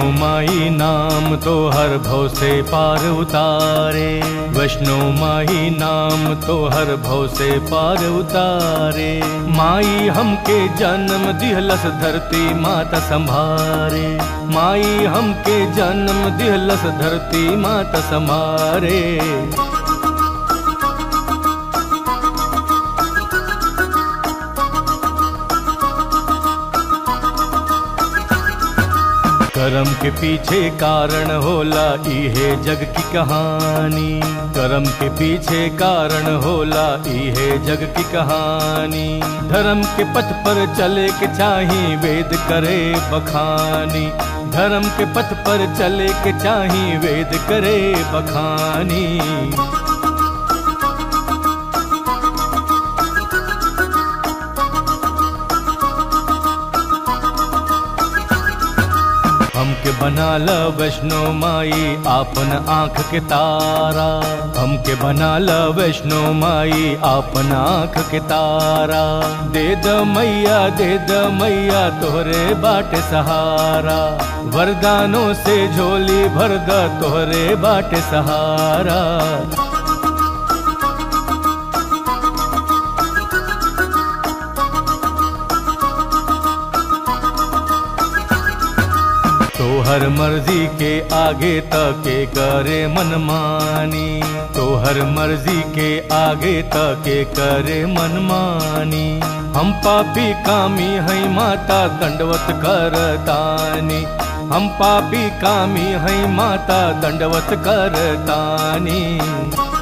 माई नाम तो हर भव से पार उतारे वैष्णो माई नाम तो हर भव से पार उतारे माई हमके जन्म दिहलस धरती माता संभारे माई हमके जन्म दिहलस धरती माता संभारे कर्म के पीछे कारण होला इहे जग की कहानी कर्म के पीछे कारण होला इहे जग की कहानी धर्म के पथ पर चले के चाही वेद करे बखानी धर्म के पथ पर चले के चाही वेद करे बखानी हमके बनाल वैष्णो माई आपन आँख के तारा हमके बनाल वैष्णो माई आपन आँख के तारा दे द मैया दे द मैया तोहरे बाटे सहारा वरदानों से झोली भर द तोहरे बाटे सहारा तोहर मर्जी के आगे तके करे मनमानी तोहर मर्जी के आगे तके करे मनमानी हम पापी कामी है माता दंडवत करतानी हम पापी कामी है माता दंडवत करतानी